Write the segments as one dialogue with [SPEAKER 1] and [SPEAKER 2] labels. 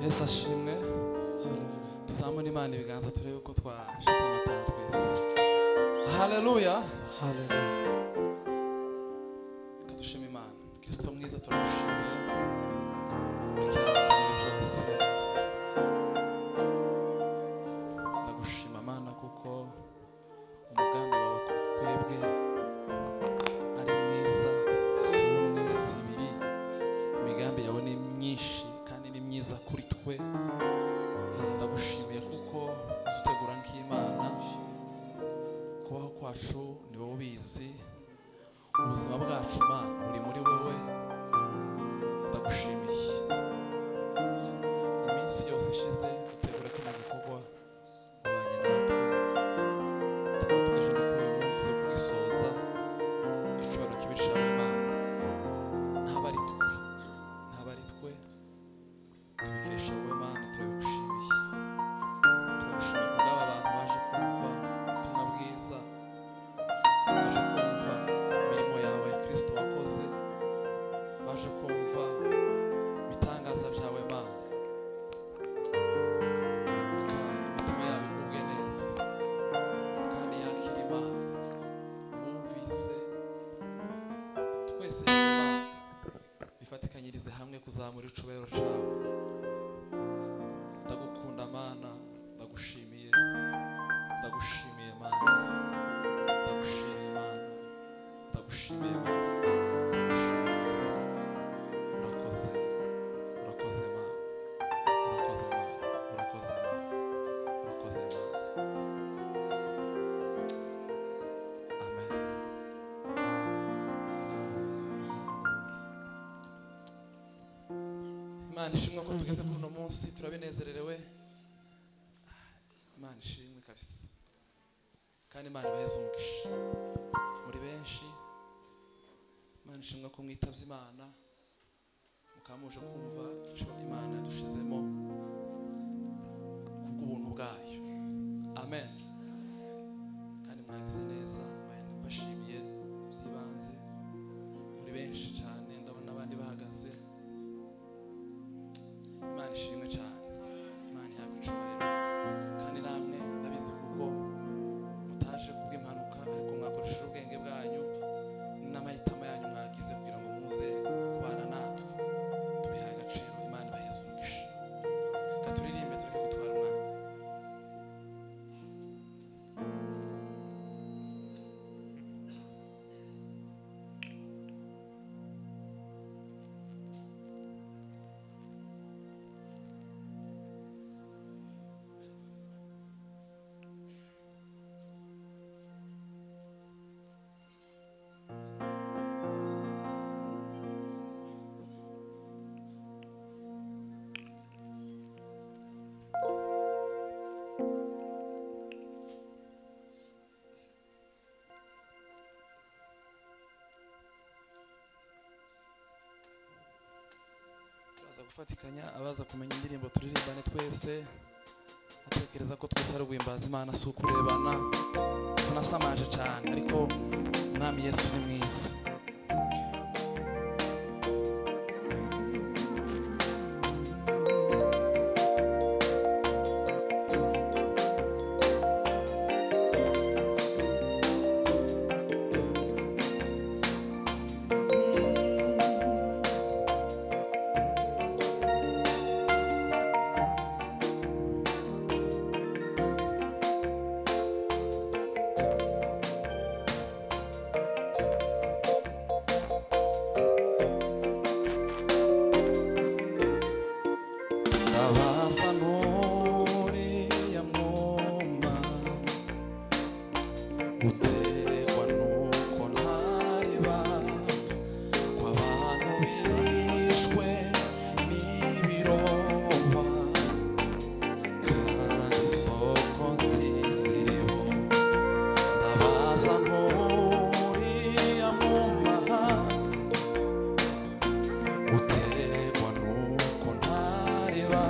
[SPEAKER 1] yesu ashimwe tuzamure imana ibiganza turebe ko twashyize amatara twese haleluya
[SPEAKER 2] Hallelujah.
[SPEAKER 1] reka dushime imana kirisito mwiza turagushimiye urakirabatanga byose ndagushima mana kuko umugambi wawe ku twebwe ari mwiza si umwe si ibiri imigambi yawe ni myinshi kandi ni myiza kuri twe ndagushimiye kuko uzitegura nk'imana kubaho kwacu ni wowe ubizi ubuzima bwacu mana buri muri wowe ndagushimiye iminsi yose ishize dutegura kino gikorwa ubanye natwe tukaba tuje no kuri uyu munsi wo kugisoza icyubahiro kibishawe imana ntabwo ari twe ntabwo ari twe tubikesha wowe mana turagushimiye turagushimiye ku bw'aba bantu baje kumva ubutumwa bwiza baje kumva imirimo yawe kirisito wakoze baje kumva ibitangaza byawe mana reka imitima yabo igubwe neza kandi yakira imana bumvise twese Imana, bifatikanyirize hamwe kuzamura icubahiro cyawe ndagukunda mana ndagushimiye ndagushimiye mana ndagushimiye mana ndagushimiye mana urakoze urakoze mana urakoze mana urakoze mana urakoze mana amen imana ishimwe ko tugeze kuri uno munsi turabinezererewe imana ishimwe kabisa kandi imana ibaheze umugisha muri benshi imana ishimwe ko mwitabye imana mukaba muje kumva icyo imana yadushizemo kubw'ubuntu bwayo amen kandi mwagize neza bari bashimiye by'ibanze muri benshi cyane ndabona abandi bahagaze imana ishimwe cyane imana ihabwa icyubahiro kandi namwe ndabizi kuko mutaje kubw'impanuka ariko mwakoresheje ubwenge bwanyu n'amahitamo yanyu mwagize kugira ngo muze kubana natwe tubihaye agaciro imana ibaheze umugisha reka turirimbe tureke gutwara umwanya turaza gufatikanya abaza kumenya indirimbo turirimbane twese atekereza ko twese ari uguhimbaza imana si ukurebana tunasamaje cyane ariko umwami yesu ni mwiza ndabaza nuriya mwuma uterwa nuko ntariba kw'abantu bishwe n'ibiromba kandi isoko nziza iriho ndabaza nuriya mwuma uterwa nuko ntareba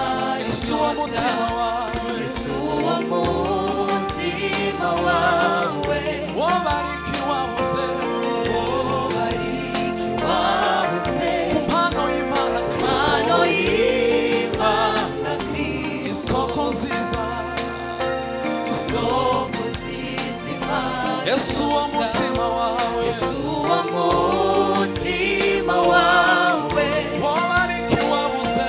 [SPEAKER 1] umutima wawe
[SPEAKER 2] uwo mutima wawe
[SPEAKER 1] wobariki wabuze
[SPEAKER 2] ubariki wabuze
[SPEAKER 1] ku mpano y'imana kristo
[SPEAKER 2] hano y'imana kristo
[SPEAKER 1] isoko nziza
[SPEAKER 2] soko z'izima
[SPEAKER 1] yesu uwo mutima wawe
[SPEAKER 2] yesu uwo mutima wawe
[SPEAKER 1] wobariki wabuze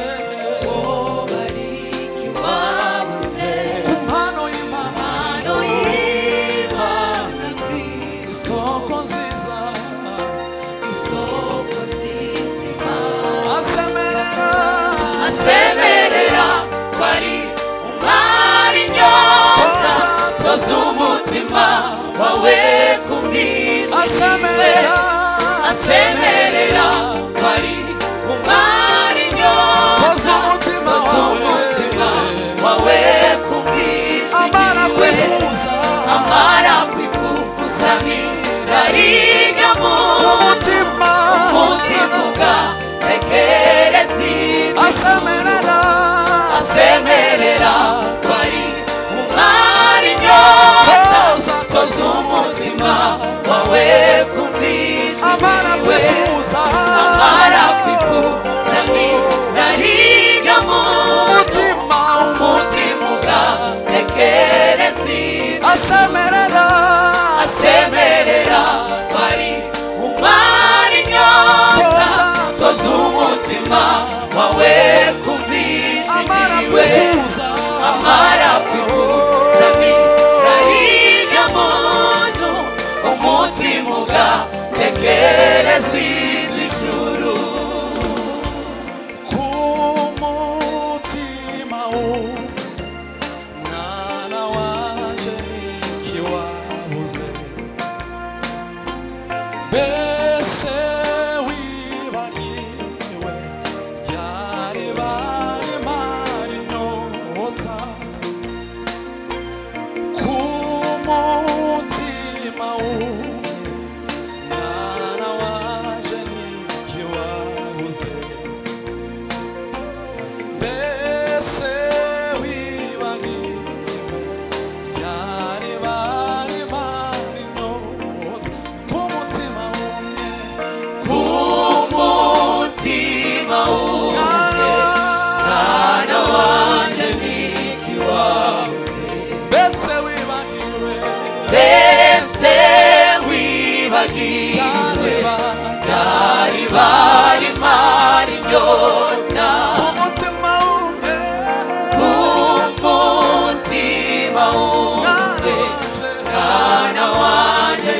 [SPEAKER 2] ubariki wabuze
[SPEAKER 1] ku mpano y'imana
[SPEAKER 2] hano
[SPEAKER 1] Kristo.
[SPEAKER 2] y'imana kristo
[SPEAKER 1] isoko nziza
[SPEAKER 2] soko z'izima
[SPEAKER 1] asemerera
[SPEAKER 2] asemerera ko ari umwari inyota toza umutima wawe kubwiza
[SPEAKER 1] asemerera
[SPEAKER 2] asemerera ko ari umwari inyota
[SPEAKER 1] toza umutima
[SPEAKER 2] toza umutima
[SPEAKER 1] wawe
[SPEAKER 2] wawe kubwiza
[SPEAKER 1] amara kwifuza
[SPEAKER 2] amara kwifuza ntirarigamo
[SPEAKER 1] umutima
[SPEAKER 2] umutimuga tekereza
[SPEAKER 1] asemerera
[SPEAKER 2] asemerera ko ari umwari nyota
[SPEAKER 1] toza
[SPEAKER 2] toza umutima wawe kumvizwa
[SPEAKER 1] amara kwifuza
[SPEAKER 2] amara kwifuza ntirarigamo
[SPEAKER 1] umutima
[SPEAKER 2] umutima ugatekereza ibyo
[SPEAKER 1] asemerera
[SPEAKER 2] asemerera ko ari umwari nyota toza umutima wawe kumvizwa
[SPEAKER 1] amara
[SPEAKER 2] iwe
[SPEAKER 1] kwifuza
[SPEAKER 2] amara kwifuza mirariga muntu umutima ugatekereza iby'ijuru
[SPEAKER 1] ku mutima wawe mwana waje ntikiwabuze mbese wibagiwe ryari bari mari nyota ku mutima wawe mwana waje ntikiwabuze mbese wibagiwe ryari bari bari inyota ku mutima wumye ku
[SPEAKER 2] umutima wumwe mwana wanjye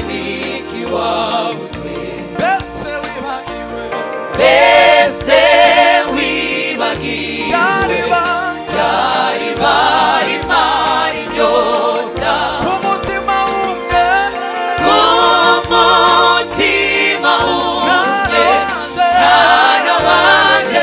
[SPEAKER 2] ntikiwabuze
[SPEAKER 1] mbese wibagiwe
[SPEAKER 2] mbese wibagiwe
[SPEAKER 1] ryari bari
[SPEAKER 2] ryari
[SPEAKER 1] ku mutima wumye mbese wibagiwe ryari bari
[SPEAKER 2] barimo rinyota umutima wumwe mwana wanjye ntikiwabuze mbese wibagiwe ryari bari mari nyota
[SPEAKER 1] ku mutima wumye
[SPEAKER 2] umutima umwe
[SPEAKER 1] mwaraje
[SPEAKER 2] mwana wanjye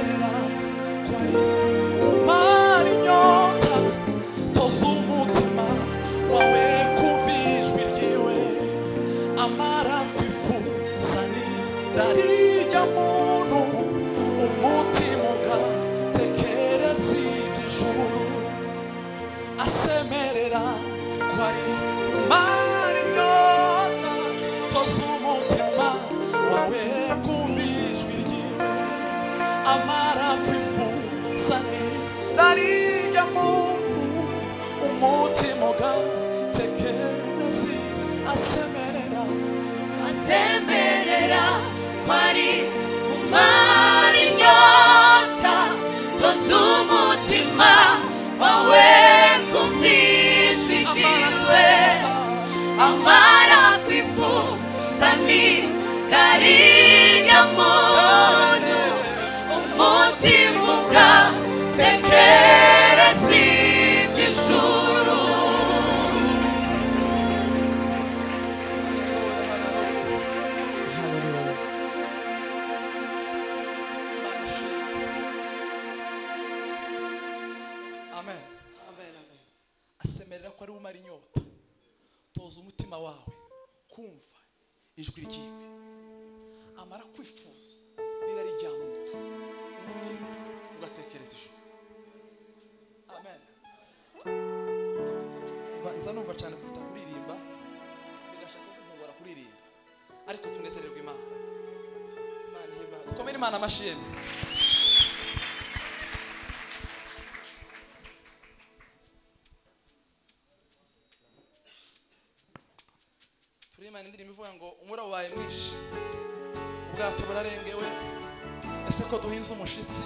[SPEAKER 1] Isirayeli umara inyota toza umutima wawe kumva ijwi ryiwe amara kwifuza nira rirya muntu umutima ugatekereza iby'ijuru asemerera ko ari umara inyota toza umutima wawe kumva ijwi ryiwe amara kwifuza nira rirya muntu umutima ugatekereza asemerera
[SPEAKER 2] azemerera ko ari umara inyota toza umutima wawe kumva ijwi ryiwe amara kwifuza nira rirya muntu umutima ugatekereza iby'ijuru
[SPEAKER 1] amen asemerera ko ari umara inyota toza umutima wawe kumva ijwi ryiwe amara kwifuza niba rijya mu mutwe umutima ugatekereza ijuru amen umva iza numva cyane kuruta kuririmba bigashaka kumpungura kuririmba ariko tunezererwe imana imana ihimbawe dukomere imana amashimwe turirimbana indirimbo ivuga ngo umura wabaye mwinshi ubwato burarengewe ese ko duhinze umushitsi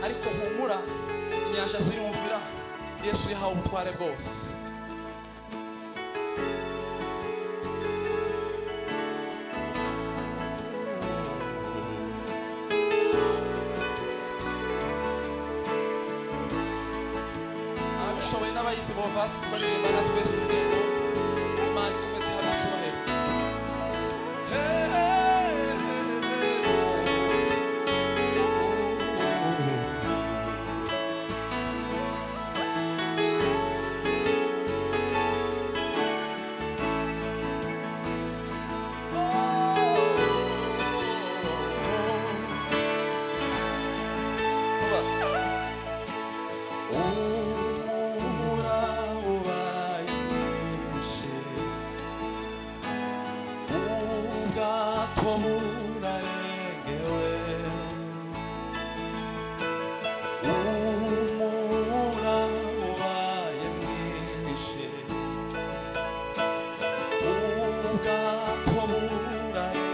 [SPEAKER 1] ariko humura inyanja zirumvira yesu yahawe ubutware bwose ababishoboye n'abayizi bo basi twaririmba na twese urugendo imana ikomeze hari icyubahiro Hey! Umura wabaye mwinshi ubwato burarengewe umura wabaye mwinshi ubwato burarengewe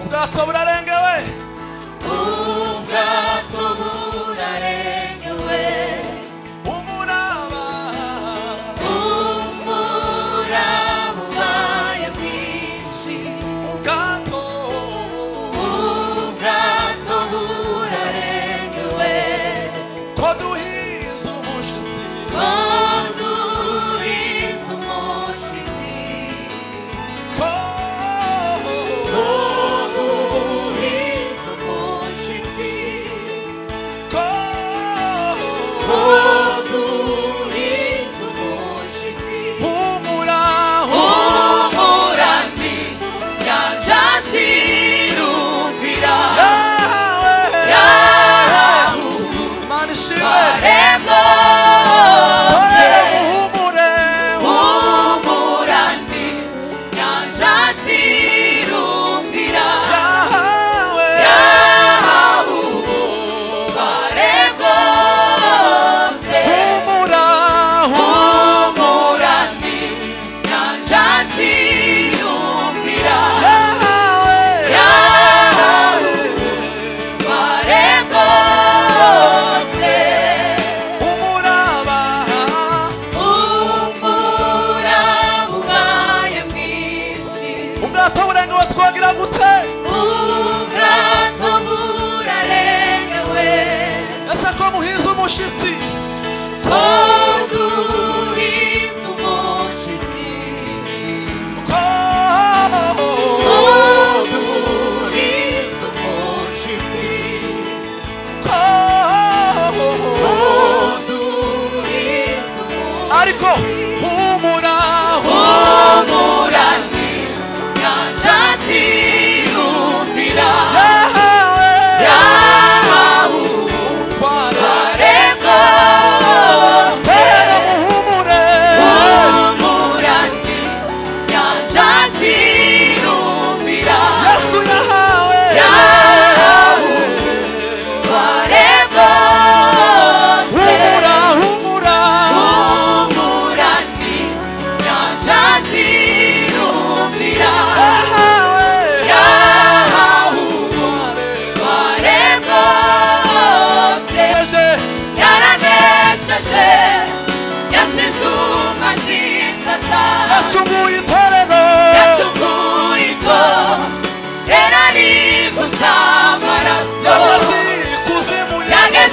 [SPEAKER 1] Ubwato burarengewe
[SPEAKER 2] ubwato burarengewe
[SPEAKER 1] umuraba
[SPEAKER 2] umuraba ubaye mwinshi
[SPEAKER 1] ubwato
[SPEAKER 2] ubwato burarengewe
[SPEAKER 1] ko duhiza umushitsi
[SPEAKER 2] ko duhize umushyitsi
[SPEAKER 1] Oh, oh, oh, oh.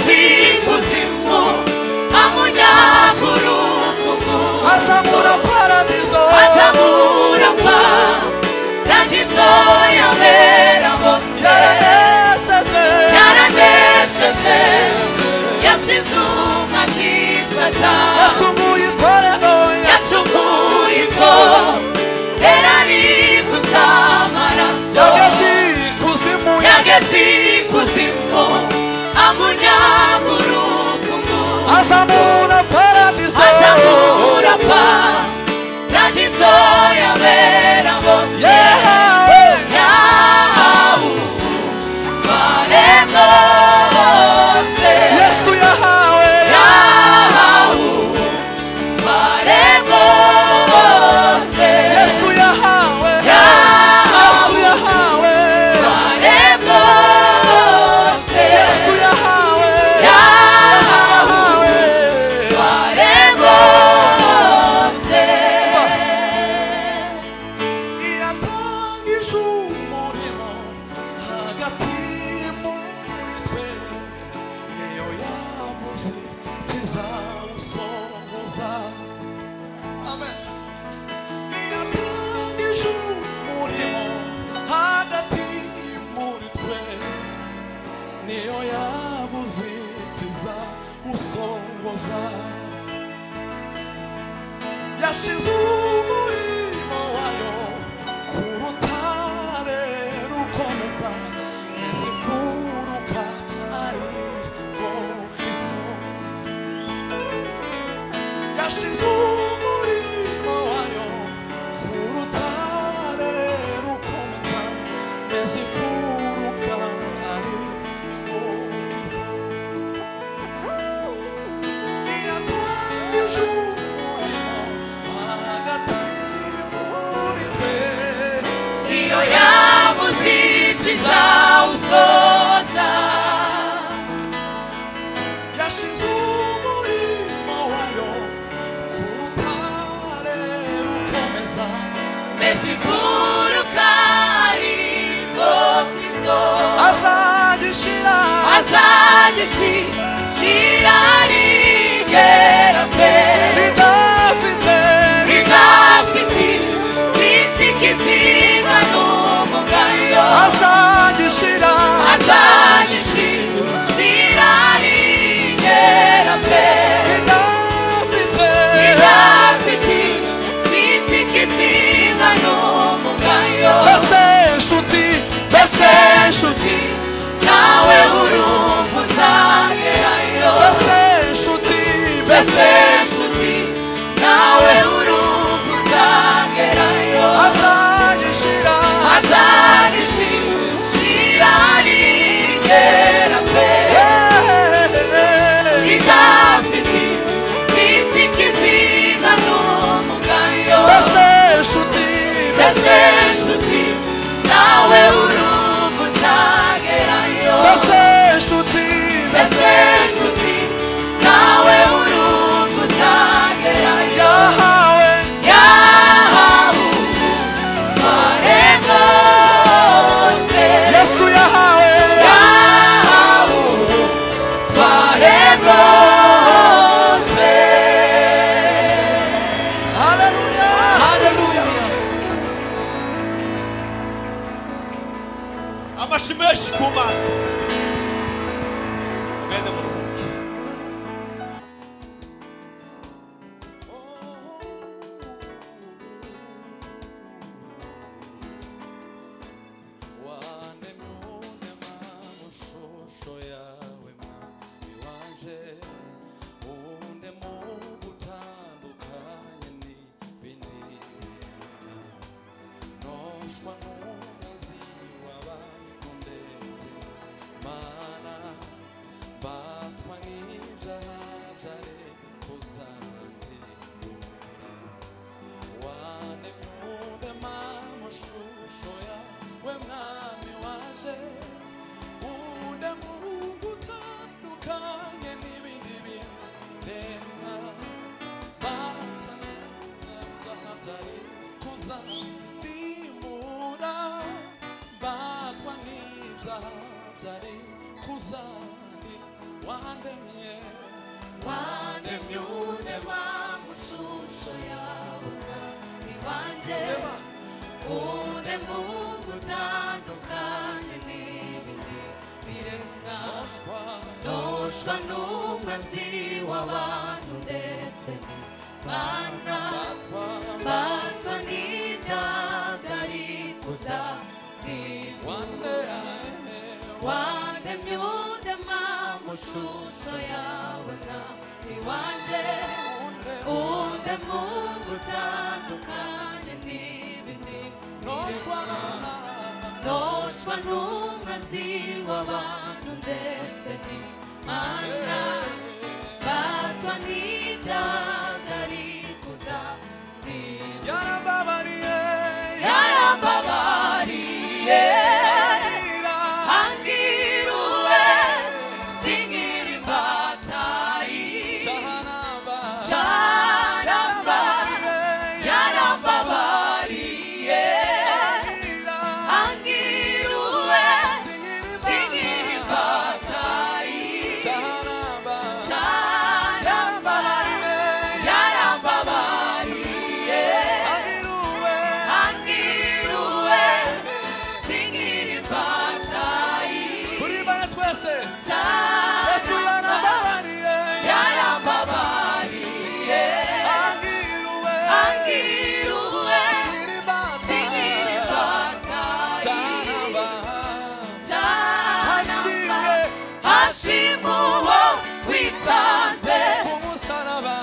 [SPEAKER 2] mu amunyaguruvumu
[SPEAKER 1] azamura paradizo
[SPEAKER 2] azamura kwa radizo yabera hose
[SPEAKER 1] yaranesheje
[SPEAKER 2] yaranesheje yatsinze umazi satani
[SPEAKER 1] yacunguye itorero
[SPEAKER 2] yacunguye itora erari kuzamaraso
[SPEAKER 1] yageze ikuzimu
[SPEAKER 2] yageze ikuzimu amunyaguruvumu
[SPEAKER 1] azamura paradizo
[SPEAKER 2] azamura pa radizo yabera hose
[SPEAKER 1] yewe
[SPEAKER 2] yahawe twaremba hose
[SPEAKER 1] yesu yahawe
[SPEAKER 2] yahawe twaremba hose
[SPEAKER 1] yesu yahawe yesu yahawe
[SPEAKER 2] yahawe twaremba hose
[SPEAKER 1] yesu yahawe
[SPEAKER 2] yahawe
[SPEAKER 1] yahawe
[SPEAKER 2] twaremba hose
[SPEAKER 1] yatangije umurimo hagati muri twe niyo yavuze tuzawusohoza amen yatangije umurimo hagati muri twe niyo yavuze tuzawusohoza yashize umurimo wayo ku rutare rukomeza ntizifuruka ari rwo kristo yashize umurimo wayo ku rutare rukomeza ntizifuruka ari rwo kristo
[SPEAKER 2] Iyo yabuze izawusoza mbese iguruka ariko kristo azagishira rigera mbe ridafite mfite ikizinga n'umugayo azagishira rigera mbe Ridafite mfite ikizinga n'umugayo
[SPEAKER 1] Bese
[SPEAKER 2] inshuti nawe urumva uzagerayo
[SPEAKER 1] inshuti,
[SPEAKER 2] mbese
[SPEAKER 1] bese
[SPEAKER 2] inshuti nawe urumva uzagerayo
[SPEAKER 1] azagishira
[SPEAKER 2] azagishira rigera pe ridafite mfite ikizinga n'umugayo mbese inshuti nawe urumva uzagerayo mbese nshuti nawe urumva uzagerayo yahawe twaremba hose yahawe twaremba hose
[SPEAKER 1] amashyi menshi ku mana mwene muruhuke wantemye unema mu shusho yawe mama iwanje
[SPEAKER 2] ure mungu utandukane n'ibibi birenga noshwa n'umwanzi w'abantu ndetse n'imana batwa n'idata rikuza wademye udema mu shusho yawe na iwanjye ude mungu utandukanye n'ibindi noshwa n'umwanzi w'abantu ndetse n'imana batwa n'idata rikuza ni- yarambabariye angirwe singira imbatayi Yaramba- yarambabariye angirwe singira imbatayi Yaramba- yarambabariye angirwe singira imbatayi
[SPEAKER 1] Kuri bana twese Yesu
[SPEAKER 2] Yaramba-
[SPEAKER 1] yarambabariye
[SPEAKER 2] yarambabariye
[SPEAKER 1] angirwe
[SPEAKER 2] angirwe
[SPEAKER 1] Siniribata.
[SPEAKER 2] singira imbatayi
[SPEAKER 1] Yaramba-
[SPEAKER 2] Hashiwe, hashimuwe, witanze
[SPEAKER 1] kumusaraba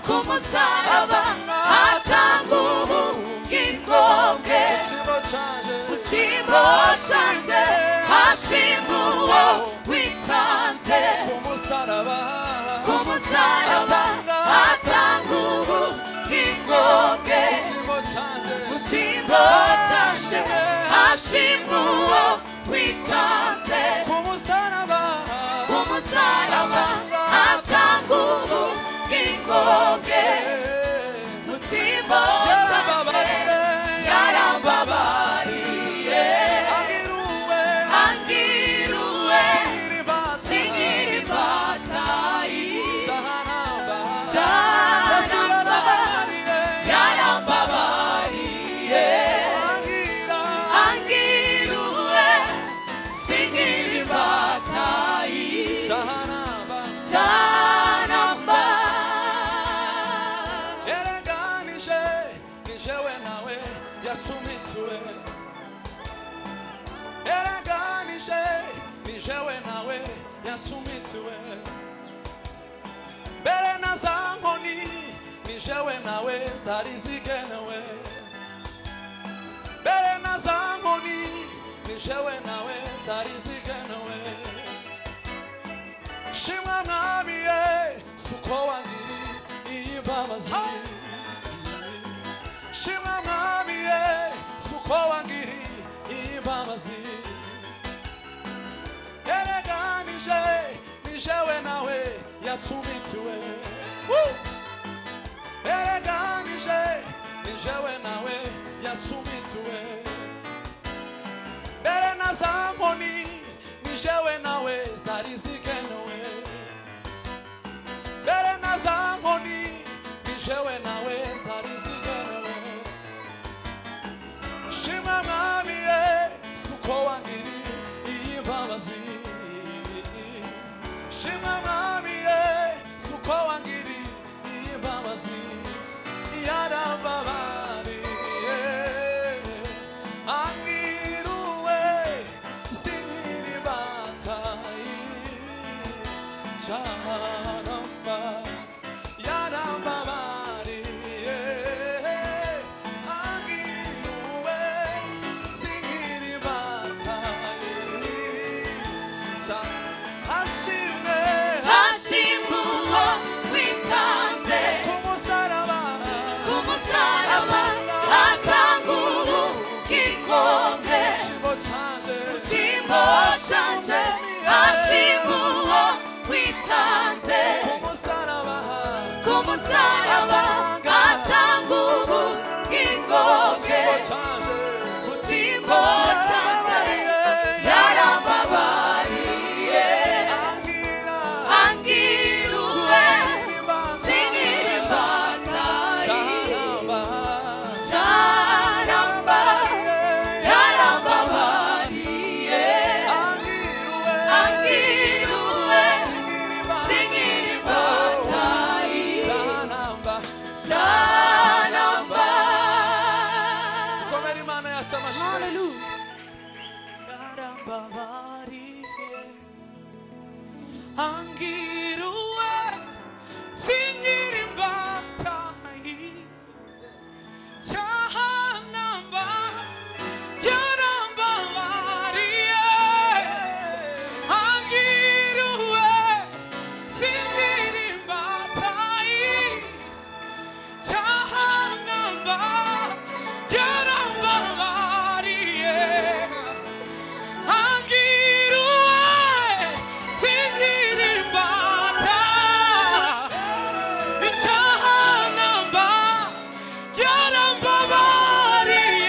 [SPEAKER 2] ku musaraba atanga ubugingo bwe
[SPEAKER 1] ikigo cyaje
[SPEAKER 2] ku cyimbo cyanjye hashimuwe, witanze
[SPEAKER 1] kumusaraba
[SPEAKER 2] ku musaraba atanga ubugingo bwe
[SPEAKER 1] ikigo cyaje
[SPEAKER 2] ku cyimbo cyanjye hashimuwe, witanze
[SPEAKER 1] kumusaraba
[SPEAKER 2] kumusaraba atanga ubugingo bwe mu cyimbo cyanjye yarambabariye
[SPEAKER 1] agiruwe
[SPEAKER 2] angiriwe
[SPEAKER 1] iribasa
[SPEAKER 2] sigira imbatayi
[SPEAKER 1] cyaharamba Yesu
[SPEAKER 2] cyaramba
[SPEAKER 1] yarambabariye
[SPEAKER 2] yarambabariye
[SPEAKER 1] agira
[SPEAKER 2] angiriwe sigira imbatayi
[SPEAKER 1] cyaharamba
[SPEAKER 2] cyaramba
[SPEAKER 1] erenganije ni jewe nawe yasumituwe erenganije ni jewe nawe yasumituwe mbere na za nkoni ni jewe nawe zari zigenewe mbere na za nkoni ni jewe nawe zari zigenewe shimwa mwami ye suko wangiri iyi mbabazi shimwa mwami ye suko wangiri iyi mbabazi yereganije ni jewe nawe yacumitiwe Woo! yereganije ni jewe nawe yacumitiwe mbere na za nkoni ni jewe nawe zari zigenewe mbere na za nkoni ni jewe nawe zari zigenewe shima mwami ye suko wangiri iyi mbabazi shima mwami ye suko wangiri iyi mbabazi yarababariye angiruwe sinyiri batayi canamba yarababariye angiruwe sinyiri batayi Ca- hashimwe
[SPEAKER 2] hashimwa witanze
[SPEAKER 1] ku musaraba
[SPEAKER 2] ku musaraba atanga ubugingo bwe kimbo cyanjye hashimwa witanze ku musaraba atanga ubugingo bwe ku kimbo cyanjye yarambabariye angiriwe singira imbatayi Charamba,
[SPEAKER 1] 안기루에 신기린 바다이 차한 밤 연한 밤 아리에 안기루에 신기린 바다이 차한 밤 연한 밤 아리에 안기루에 생기를 받아 차한 밤 연한 밤 아래에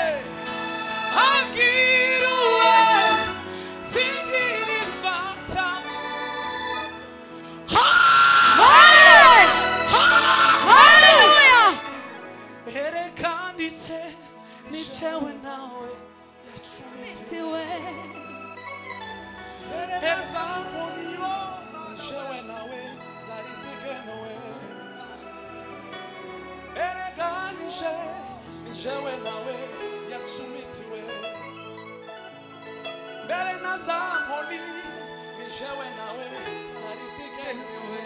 [SPEAKER 1] 안기루에 생기를 받아
[SPEAKER 2] 할렐루야
[SPEAKER 1] 에레카 니체 니체와 나의 야춤이 Elsa Romeo, Joël Awe, Zalize Genoe. Erega Nije, Joël Awe, Yatsumi Tiwe. Bere Naza Moni, Joël Awe, Zalize Genoe.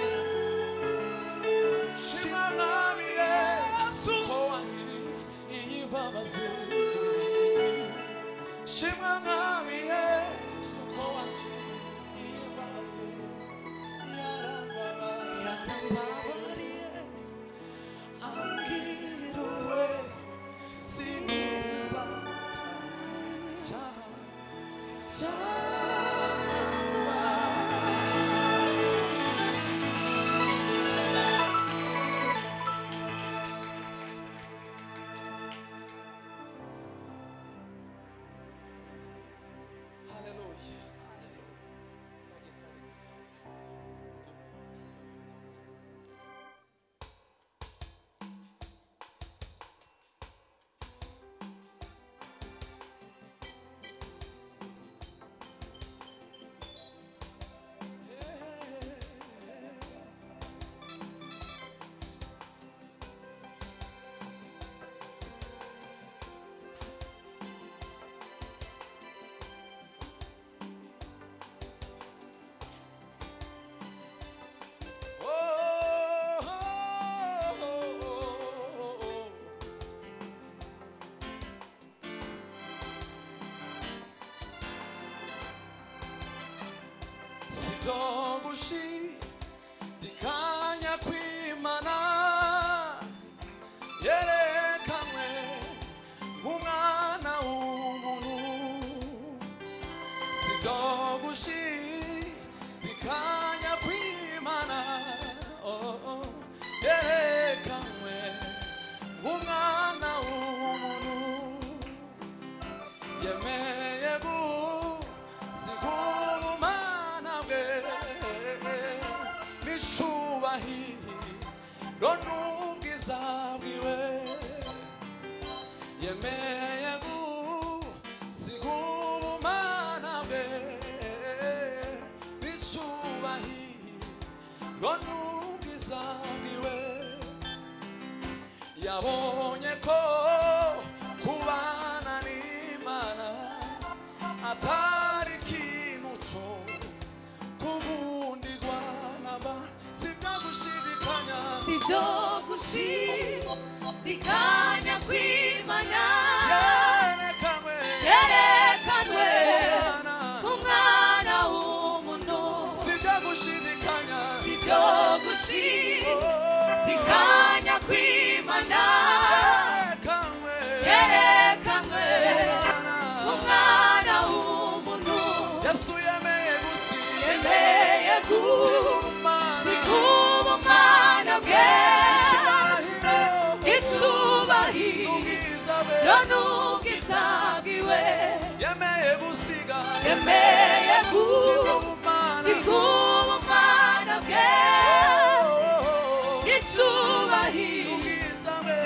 [SPEAKER 1] Shima Namire, Asu Hoangiri, Iyi Babazi. Shima Namire, Asu Hoangiri. Hallelujah. Sitogushi dikanya kwimana yerekanwe umwana w'umuntu sidogushi bikanya kwimana oh, oh, yerekanwe umwana w'umuntu yemeye gusigura umwana bwe n'icubahiro n'ubwiza bwiwe yemeye gusigura umwana bwe n'icubahiro n'ubwiza bwiwe yabonye ko kubana n'imana atari ikintu cyo kugundirwa naba sibyo gushidikanya
[SPEAKER 2] sibyo gushidikanya kw'imana
[SPEAKER 1] yerekanwe
[SPEAKER 2] yerekanwe
[SPEAKER 1] Umwana.
[SPEAKER 2] umwana w'umuntu
[SPEAKER 1] sibyo gushidikanya
[SPEAKER 2] sibyo gushidikanya kw'imana
[SPEAKER 1] yerekanwe
[SPEAKER 2] yerekanwe
[SPEAKER 1] Umwana.
[SPEAKER 2] umwana w'umuntu
[SPEAKER 1] yesu yemeye gusi
[SPEAKER 2] yemeye
[SPEAKER 1] gusigura
[SPEAKER 2] gusigura umwana bwe
[SPEAKER 1] umwana
[SPEAKER 2] icubahiro none ubwiza bwiwe
[SPEAKER 1] yemeye gusiga
[SPEAKER 2] yemeye
[SPEAKER 1] gusiga
[SPEAKER 2] gusigura
[SPEAKER 1] umwana
[SPEAKER 2] umwana bwe
[SPEAKER 1] Oh, oh, oh, oh.
[SPEAKER 2] icubahiro
[SPEAKER 1] Ubwiza bwe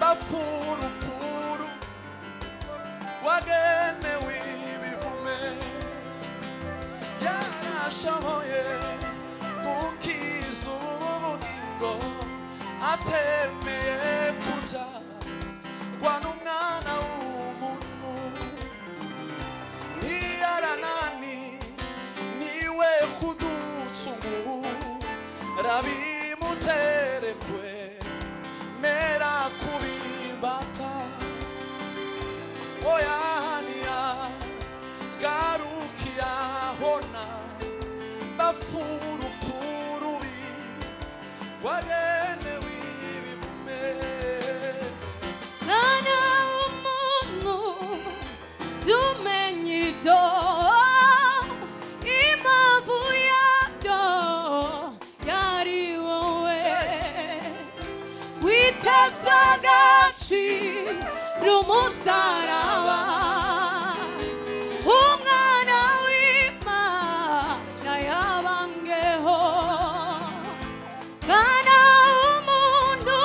[SPEAKER 1] urupfu rupfuru wagenewe ibivume yarashoboye gukiza ubu bugingo atemeye kubyarwa n'umwana w'umuntu niyaranani niwe kuducumu rabimuterekwe mera kubimbata oyaniya garukiyahona bafurufurubi wagenewe ibivume
[SPEAKER 2] Kana umuntu tumenye ibyo impamvu yabyo yari wowe witeze agaciro umusaraba umwana w'imana yabangeho kana umuntu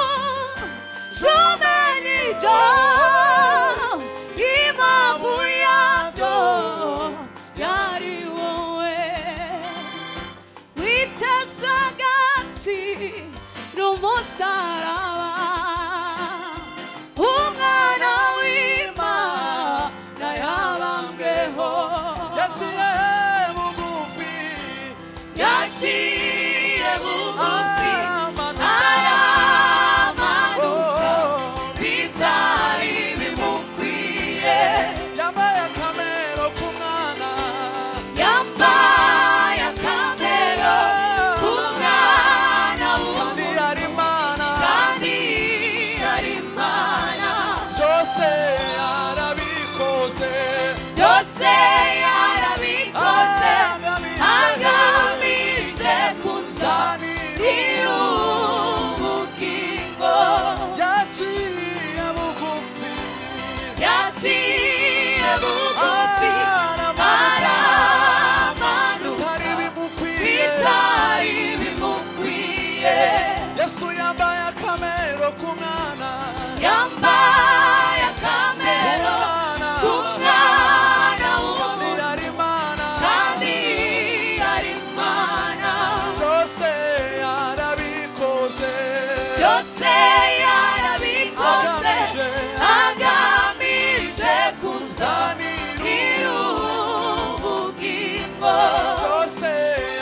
[SPEAKER 2] tumenye ibyo impamvu yabyo yari wowe witeze agaciro umusaraba umwana w'imana yabambweho
[SPEAKER 1] yaciye bugufi
[SPEAKER 2] yaciye bugufi
[SPEAKER 1] Amana.
[SPEAKER 2] aramanuka
[SPEAKER 1] Oh,
[SPEAKER 2] bitari bimukwiye
[SPEAKER 1] yambaye akamero k'umwana
[SPEAKER 2] yambaye akamero k'umwana w'umuntu
[SPEAKER 1] kandi yari imana
[SPEAKER 2] kandi ari imana
[SPEAKER 1] byose yarabikoze
[SPEAKER 2] byose yarabikoze agamije kunzanira ubugingo
[SPEAKER 1] yaciye bugufi
[SPEAKER 2] yaciye bugufi
[SPEAKER 1] aramanuka
[SPEAKER 2] aramanuka
[SPEAKER 1] bitari bimukwiye
[SPEAKER 2] bitari bimukwiye
[SPEAKER 1] yesu yambaye akamero k'umwana
[SPEAKER 2] yambaye akamero
[SPEAKER 1] Umwana.
[SPEAKER 2] k'umwana
[SPEAKER 1] kandi
[SPEAKER 2] w'umuntu
[SPEAKER 1] yari imana
[SPEAKER 2] kandi ari imana
[SPEAKER 1] byose yarabikoze
[SPEAKER 2] byose yarabikoze agamije kunzanira ubugingo
[SPEAKER 1] byose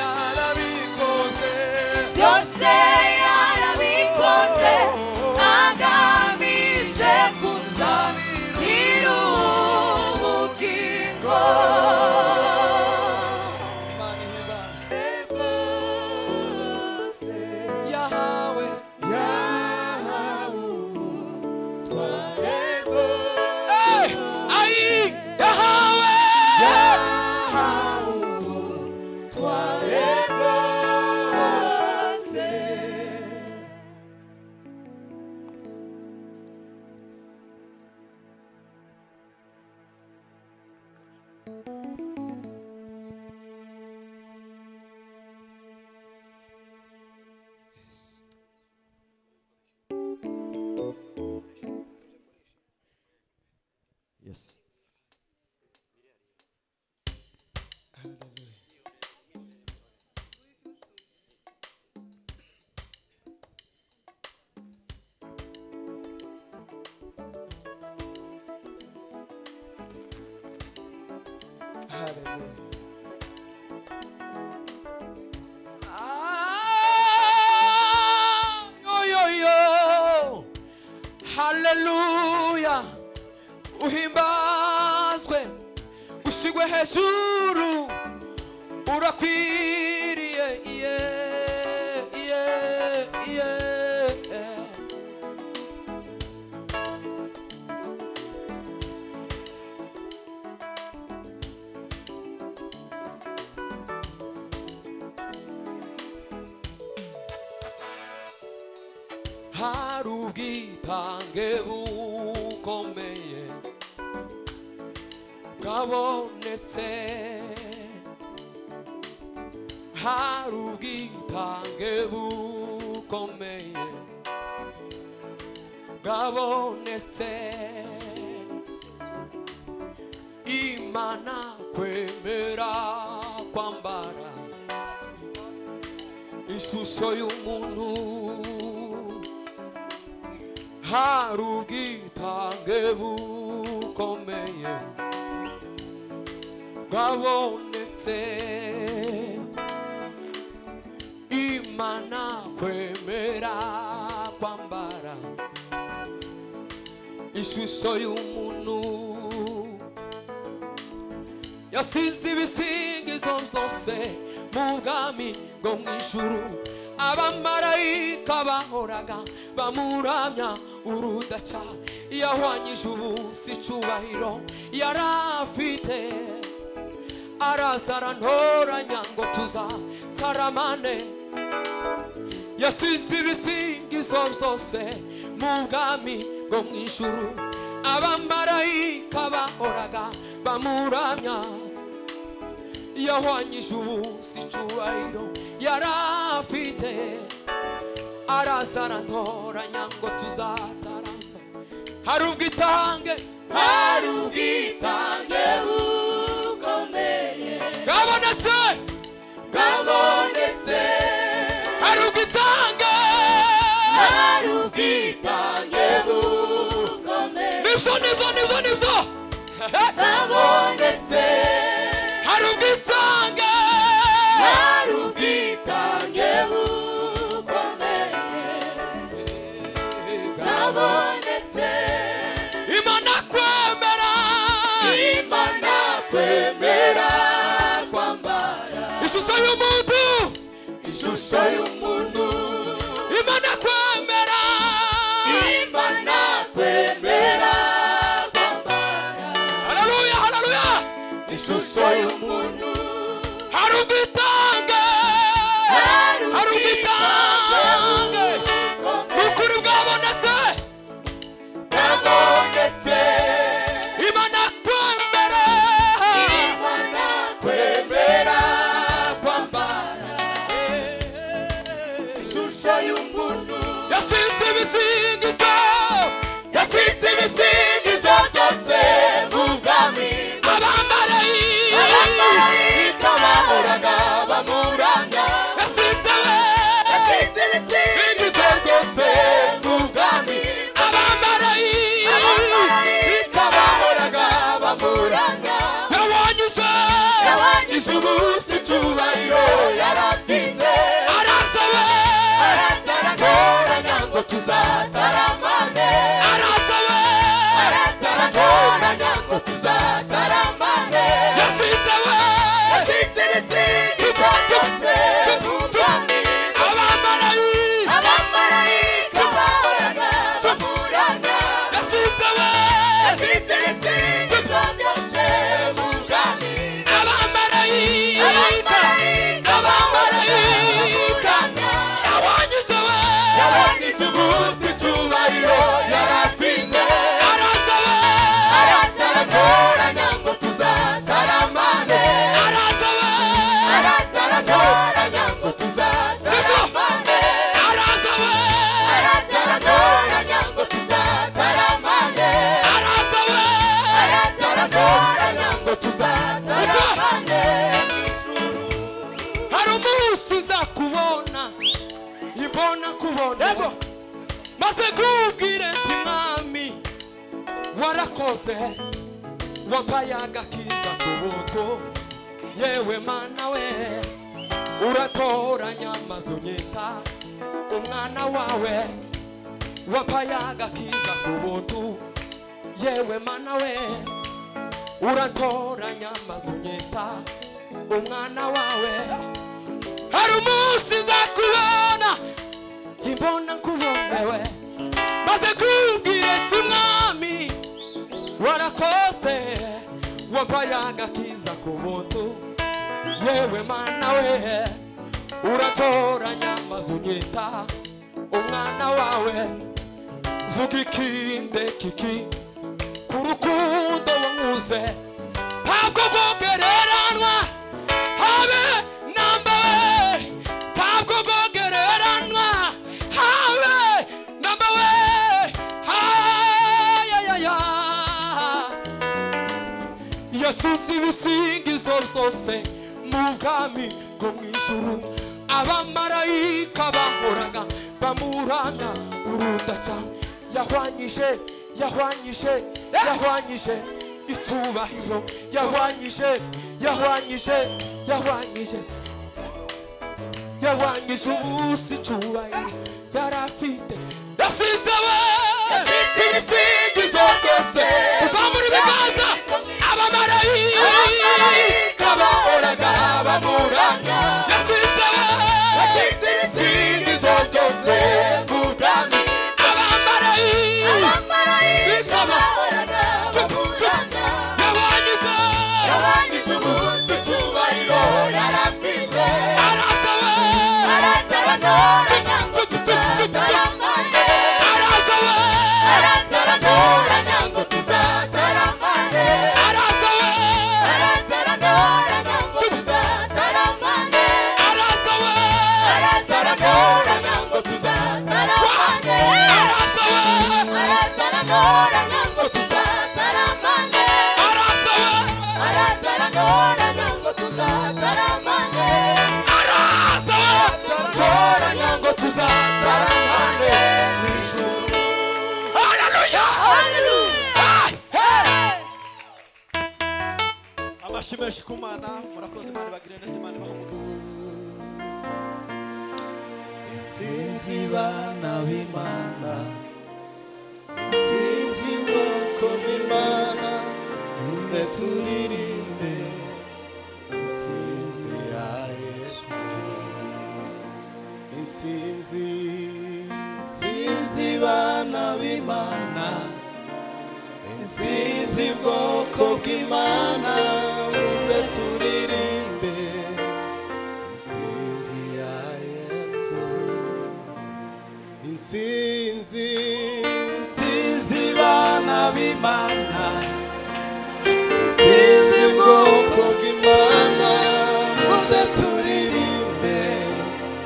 [SPEAKER 1] yarabikoze
[SPEAKER 2] byose yarabikoze agamije kunzanira ubugingo
[SPEAKER 1] Imana ihimbaza.
[SPEAKER 2] Rwose
[SPEAKER 1] yahawe Eh, ayi yahawe
[SPEAKER 3] Yes.
[SPEAKER 1] Ah, yo, yo, yo. haleluya uhimbazwe ushyirwe hejuru urakwiriye iye iye iye hari ubwitange bukomeye bwabonetse hari ubwitange bukomeye bwabonetse imana kwemera kwambara ishusho y'umuntu hari ubwitange bukomeye bwabonetse imana kwemera kwambara ishusho y'umuntu yasize ibisingizo byose mu bwami bwo mu ijuru abamarayika bahoraga bamuramya urudaca yahwanyije ubusa icyubahiro yari afite araza arantoranya ngo tuzataramane yasize ibisingizo byose mu bwami bwo mu ijuru abamarayika bahoraga bamuramya yahwanyije ubusa icyubahiro yari afite araza arantoranya ngo tuzatarama hari ubwitange
[SPEAKER 2] hari ubwitange bukomeye
[SPEAKER 1] bwabonetse
[SPEAKER 2] bwabonetse
[SPEAKER 1] hari ubwitange
[SPEAKER 2] hari ubwitange bukomeye
[SPEAKER 1] nibyo nibyo nibyo nibyo Eh,
[SPEAKER 2] bwabonetse
[SPEAKER 1] hari ubwitange
[SPEAKER 2] hari ubwitange bukomeye bwabonetse
[SPEAKER 1] imana kwemera
[SPEAKER 2] imana kwemera kwambara
[SPEAKER 1] ishusho y'umuntu
[SPEAKER 2] ishusho y'umuntu
[SPEAKER 1] imana kwemera
[SPEAKER 2] imana kwemera kwambara
[SPEAKER 1] haleluya haleluya
[SPEAKER 2] ishusho y'umuntu
[SPEAKER 1] hari ubwitange hari ubwitange ni ukuri bwabonetse
[SPEAKER 2] bwabonetse
[SPEAKER 1] imana kwemera
[SPEAKER 2] imana kwemera kwambara ishusho y'umuntu
[SPEAKER 1] yasinze ibisingizo yasinze ibisingizo
[SPEAKER 2] izo byose mu bwami abamarayika bahoraga bamuramya yasize ibisingizo byose mu bwami abamarayika bahoraga bamuramya yabanyije umunsi icyubahiro yarafite aratoranya ngo tuzataramane aratoranya ngo tuzataramane yasize ibisingizo byose mu bwami abamarayika bahoraga baburana yasize ibisingizo byose mu bwami abamarayika bahoraga baburana yarangije umunsi icyubahiro yarafite araza aratoranya ngo tuzataramane araza aratoranya ngo tuzataramane araza aratoranya ngo tuzataramane araza aratoranya ngo tuzataramane
[SPEAKER 1] hari umunsi uzakubona ibona kubona maze kubwire nti mwami warakoze wampaye agakiza ku buto yewe mana we uratoranya maze unyita umwana wawe wampaye agakiza ku buto yewe mana we uratoranya maze unyita umwana wawe hari umunsi nzakubona imbona nkubonewe maze kubwira ati umwami warakoze wampaye agakiza ku buntu yewe mana we uratoranya maze unyita umwana wawe vuga ikinde kiki ku rukundo wankuze ntabwo rwogereranwa habe namba we ntabwo rwogereranwa habe namba we habe susa ibisingizo byose mu bwami bwo mu ijuru abamarayika bahoraga bamuramya urudaca yahwanyije yahwanyije yahwanyije icyubahiro yahwanyije yahwanyije yahwanyije yahwanyije ubusa icyubahiro yari afite yasize we
[SPEAKER 2] Yasize
[SPEAKER 1] ibisingizo byose uzamura ibiganza abamarayika bahoraga bamuramya yasize we ibisingizo byose mu bwami abamarayika yahwanyije araza we araza we araza we araza we araza we araza we araza we tora nyango tuzataramane mu ijuru haleluya Hey, hey.
[SPEAKER 4] amashyi menshi ku mana murakoze imana ibagire neza imana ibaha umugisha
[SPEAKER 5] Insinzi bana b'Imana Insinzi bwoko bw'Imana Muze turirimbe Insinzi ya Yesu Insinzi Insinzi bana b'Imana Insinzi bwoko bw'Imana Muze turirimbe Insinzi ya Yesu Insinzi Insinzi bana b'Imana Insinzi bwoko bw'Imana Muze turirimbe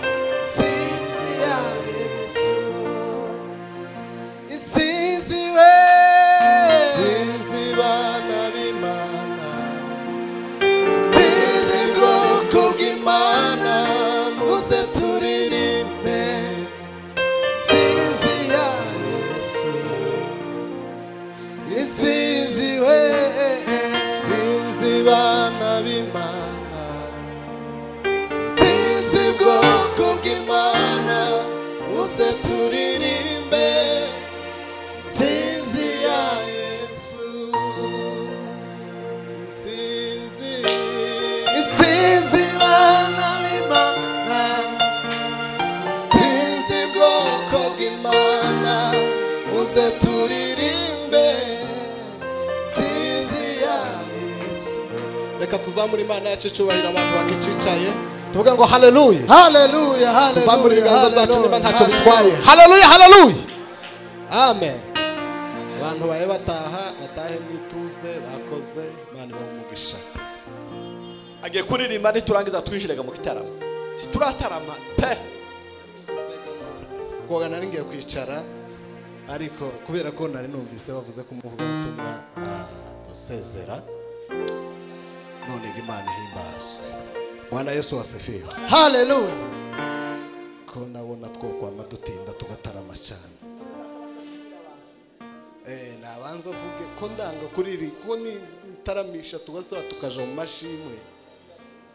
[SPEAKER 5] Insinzi ya Yesu Insinzi we Insinzi bana b'Imana Tiri bwoko bw'Imana muze turirimbe Insinzi ya Yesu Insinzi we Insinzi bana b'Imana Insinzi bwoko bw'Imana muze turirimbe Insinzi ya Yesu Insinzi, insinzi bana b'Imana, insinzi bwoko bw'Imana, muze turirimbe, insinzi ya Yesu.
[SPEAKER 6] reka tuzamure imana yacu icyubahiro abantu bakicicaye tuvuga ngo haleluya
[SPEAKER 5] Haleluya, haleluya,
[SPEAKER 6] tuzamure ibiganza byacu
[SPEAKER 5] haleluya,
[SPEAKER 6] niba ntacyo
[SPEAKER 5] haleluya.
[SPEAKER 6] bitwaye haleluya haleluya amen abantu babe bataha batahe mu ituze bakoze imana ibahe umugisha
[SPEAKER 4] agiye kuririmba niturangiza twinjirega mu gitaramo ntituratarama pe
[SPEAKER 6] koga nari ngiye kwicara ariko kubera ko nari numvise bavuze ko umuvugabutumwa ah, dusezera none ngo imana ihimbazwe bwana yesu wasifiwe
[SPEAKER 5] Haleluya.
[SPEAKER 6] ko nabona twokwama dutinda tugatarama cyane Eh, nabanza avuge ko ndanga kuriri ko nitaramisha tugasoba tukaja mu mashimwe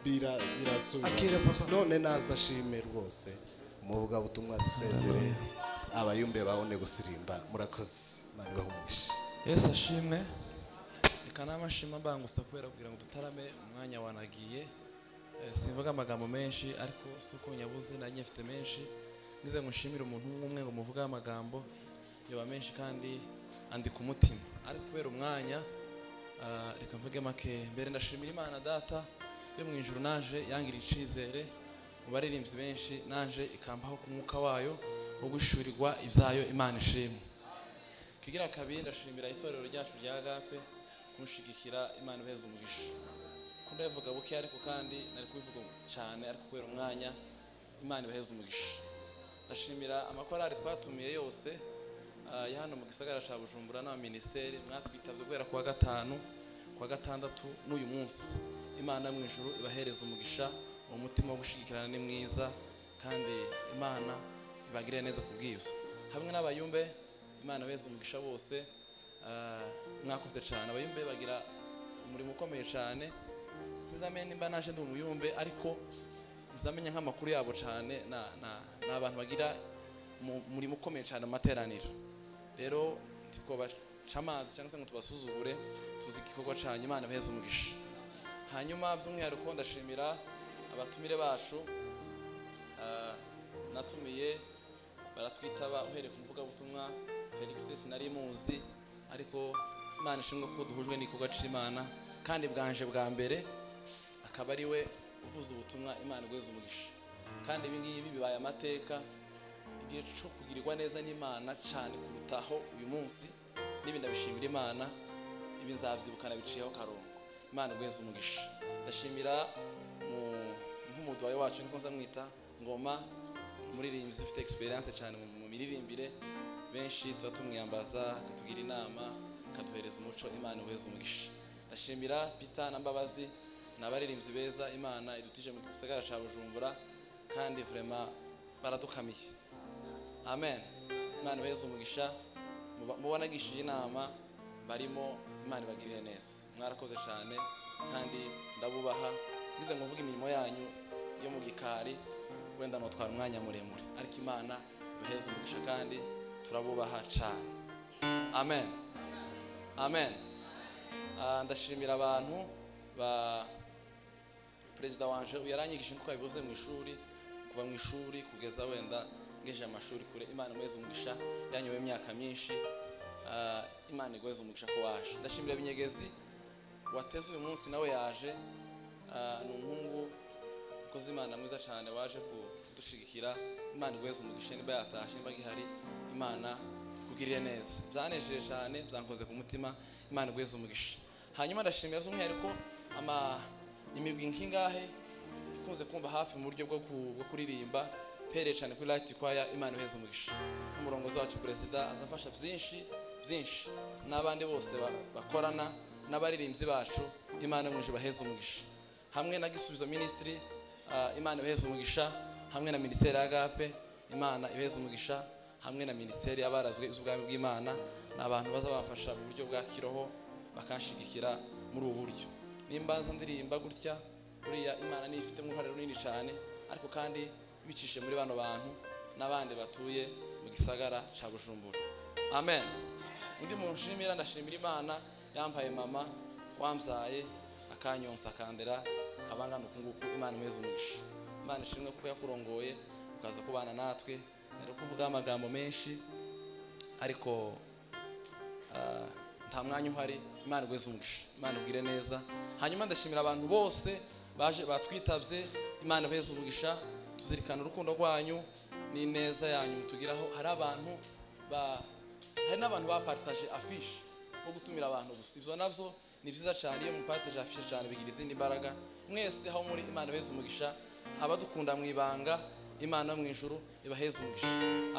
[SPEAKER 6] bira birasubira none naza ashime rwose umuvuga butumwa dusezere abayumbe babone gusirimba murakoze imana ibahumugishe
[SPEAKER 4] yesu ashimwe reka n'amashima mbangusa kubera kugira ngo dutarame umwanya wanagiye Eh, simvuga amagambo menshi ariko si uko nyabuze nanjye mfite menshi ngize ngo nshimire umuntu umwe ngo muvugeho amagambo yoba menshi kandi andika umutima ariko kubera umwanya ah, reka mvuge make mbere ndashimira imana data yo mu ijuru naje yangiriye icyizere mu baririmbyi benshi naje ikampaho ku mwuka wayo wo gushyurirwa ibyayo imana ishimwe kigira kabiri ndashimira itorero ryacu rya gape kunshigikira imana iheza umugisha ko ndabivuga buke ariko kandi nari kubivuga cyane ariko kubera umwanya imana ibaheza umugisha ndashimira amakorali twatumiye yose ah, ya hano mu gisagara cya bujumbura n'abaminisiteri mwatwitabye guhera ku wa gatanu ku kuwa gatandatu n'uyu munsi imana yo mu ijuru ibahereza umugisha uwo mutima wo gushyigikirana ni mwiza kandi imana ibagirira neza ku bw'ibyo hamwe n'abayumbe imana beza umugisha bose ah, mwakoze cyane abayumbe bagira umurimo ukomeye cyane sinzamenye nimba naje ndi umuyumbe ariko nzamenya nk'amakuru yabo cyane na- na- ni abantu bagira mu- umurimo ukomeye cyane mu materaniro rero twabaca amazi cyangwa se ngo tubasuzugure tuzi igikorwa cya imana ibaheze umugisha hanyuma by'umwihariko ndashimira abatumire bacu ah, natumiye baratwitaba uhereye ku mvugabutumwa felix sinari muzi ariko imana ishimwe kuko duhujwe n'igikorwa cy'imana kandi bwanje bwa mbere akaba ari we uvuze ubutumwa imana igweza umugisha kandi ibi ngibi bibaye amateka igihe cyo kugirirwa neza n'imana cyane kurutaho uyu munsi n'ibi ndabishimira imana ibi nzabyibukana biciyeho karongo imana igweza umugisha ndashimira mu- nk'umuduwayi wacu niko nzamwita ngoma umuririmbyi ufite experience cyane mu mu miririmbire benshi tuba tumwiyambaza akatugira inama akaduhereza umuco imana igweza umugisha ndashimira peter na mbabazi ni abaririmbyi beza imana idutije mu gisagara cya bujumbura kandi vrema baradukamiye amen imana ibaheze umugisha muba- mubanagishije inama barimo imana ibagirire neza mwarakoze cyane kandi ndabubaha bize ngo mvuge imirimo yanyu yo mu gikari wenda notwara umwanya muremure ariko imana ibaheze umugisha kandi turabubaha cyane amen amen Ah, ndashimira abantu ba perezida wanje yaranyigishije nk'uko yabivuze mu ishuri kuva mu ishuri kugeza wenda ngejeje amashuri kure imana imuheze umugisha yanyoye imyaka myinshi Ah, imana iguheze umugisha ko waje ndashimira binyegezi wateze uyu munsi nawe yaje Ah, ni umuhungu ukoze imana mwiza cyane waje kudushigikira imana iguheze umugisha niba yatashe niba gihari imana ikugirire neza byanejeje cyane byankoze ku mutima imana iguheze umugisha hanyuma ndashimira by'umwihariko ama imigwi nk'ingahe ikunze kumva hafi mu buryo bwo ku- bwo kuririmba pere cyane kuri Light Choir imana iheze umugisha umurongozi wacu perezida azafasha byinshi byinshi n'abandi bose ba- bakorana n'abaririmbyi bacu imana yo mu ijuru ibaheze umugisha hamwe na gisubizo minisitiri imana ibaheze umugisha hamwe na minisiteri ya agape imana ibaheze umugisha hamwe na minisiteri y'abarazwe iz'ubwami bw'imana ni abantu bazabafasha mu buryo bwa kiroho bakanshigikira muri ubu buryo nimba nza ndirimba gutya buriya imana niyo ifitemo uruhare runini cyane ariko kandi bicishije muri bano bantu n'abandi batuye mu gisagara cya bujumbura amen undi muntu nshimira ndashimira imana yampaye mama wambyaye akanyonsa akandera kabangana uku nguku imana imeze umugisha imana ishimwe kuko yakurongoye ukaza kubana natwe nari kuvuga amagambo menshi ariko ah, nta mwanya uhari imana igweze umugisha imana ubwire neza hanyuma ndashimira abantu bose baje batwitabye imana ibaheze umugisha tuzirikana urukundo rwanyu n'ineza yanyu mutugiraho hari abantu ba hari n'abantu bapartaje afishe wo gutumira abantu gusa ibyo nabyo ni byiza cyane iyo mupartaje afishe cyane bigira izindi mbaraga mwese aho muri imana ibaheze umugisha abadukunda mu ibanga imana yo mu ijuru ibaheze umugisha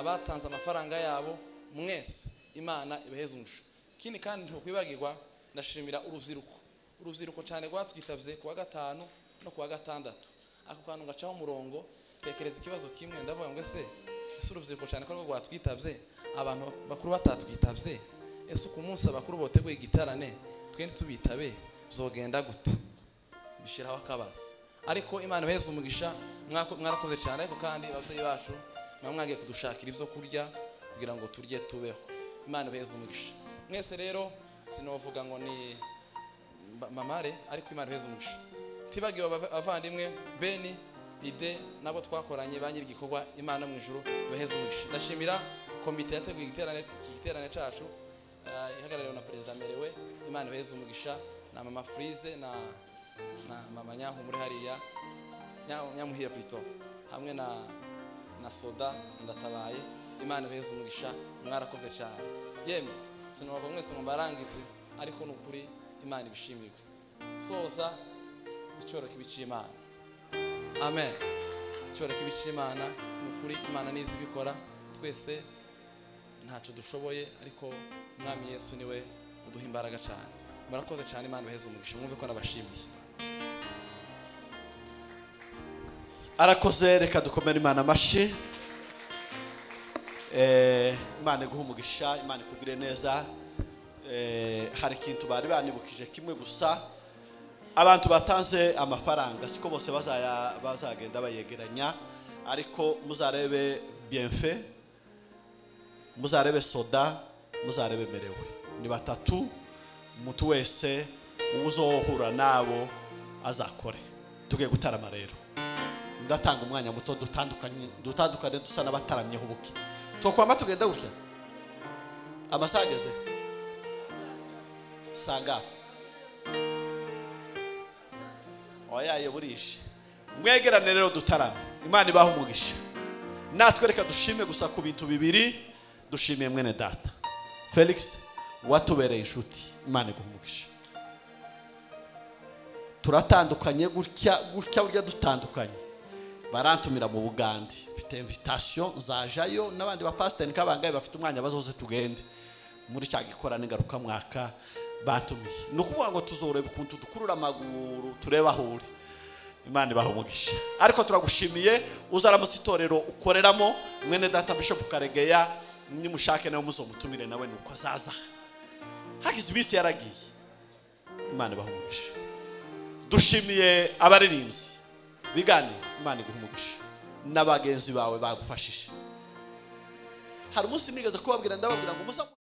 [SPEAKER 4] abatanze amafaranga yabo mwese imana ibaheze umugisha ikindi kandi ntukwibagirwa ndashimira urubyiruko urubyiruko cyane rwatwitabye kuwa gatanu no kuwa gatandatu ako kantu gacaho umurongo tekereza ikibazo kimwe ndavuga ngo ese ese urubyiruko cyane ko ariko rwatwitabye abantu bakuru batatwitabye ese ku munsi abakuru boteguye igitarane twende tubitabe zogenda gute bishyiraho akabazo ariko imana ibaheze umugisha mwako- mwarakoze cyane ariko kandi ababyeyi bacu muba mwagiye kudushakira ibyo kurya kugira ngo turye tubeho imana ibaheze umugisha mwese rero sinovuga ngo ni mba- mamare ariko imana ibaheze umugisha tibagiwe abava- abavandimwe beni ide nabo twakoranye ba nyir'igikorwa imana mu ijuru ibaheze umugisha ndashimira komite yateguye igiterane- iki giterane cyacu ah, ihagarariwe na perezida merewe imana ibaheze umugisha na mama furize na na mama nyankumuure hariya Nya- nyamuhira pito hamwe na na soda ndatabaye imana ibaheze umugisha mwarakoze cyane yemwe sinova mwese ngo mbarangize ariko ni ukuri imana ibishimirwe soza icyoro k'ibicimana amen icyoro k'ibicimana ni ukuri imana nizi ibikora twese ntacyo dushoboye ariko umwami yesu niwe uduha imbaraga cyane
[SPEAKER 1] murakoze cyane imana ibaheze umugisha mwumve ko nabashimiye
[SPEAKER 6] arakoze reka dukomere imana amashyi Eh, imana iguha umugisha imana ikugire neza Eh, hari ikintu bari banibukije kimwe gusa abantu batanze amafaranga siko bose bazaya- bazagenda bayegeranya ariko muzarebe bienfe muzarebe soda muzarebe merewe ni batatu umuntu wese uzohura nabo azakore tugiye gutarama rero ndatanga umwanya muto dutandukanye dutandukane dusa n'abataramyeho ubuke twakwama tugenda gutya amasaha ageze sanga wayaye burishe mwegerane rero dutarame imana ibaha umugisha natwe reka dushime gusa ku bintu bibiri dushimiye mwene data felix watubereye inshuti imana iguha umugisha turatandukanye gutya gutya burya dutandukanye barantumira mu bugande mfite invitation nzajayo n'abandi bapasiteri nk'abangahe bafite umwanya bazoze tugende muri cya gikorane ngarukamwaka batumiye ni ukuvuga ngo tuzoreba ukuntu dukurura amaguru turebe aho uri imana ibaha umugisha ariko turagushimiye uzaramutse itorero ukoreramo mwene data bishop karegeya nimushake nawe muzomutumire nawe ni uko azaza hagize iminsi yaragiye imana ibaha umugisha dushimiye abaririmbyi bigane imana iguha umugisha n'abagenzi bawe bagufashije hari umunsi nigeze kubabwira ndababwira ngo muza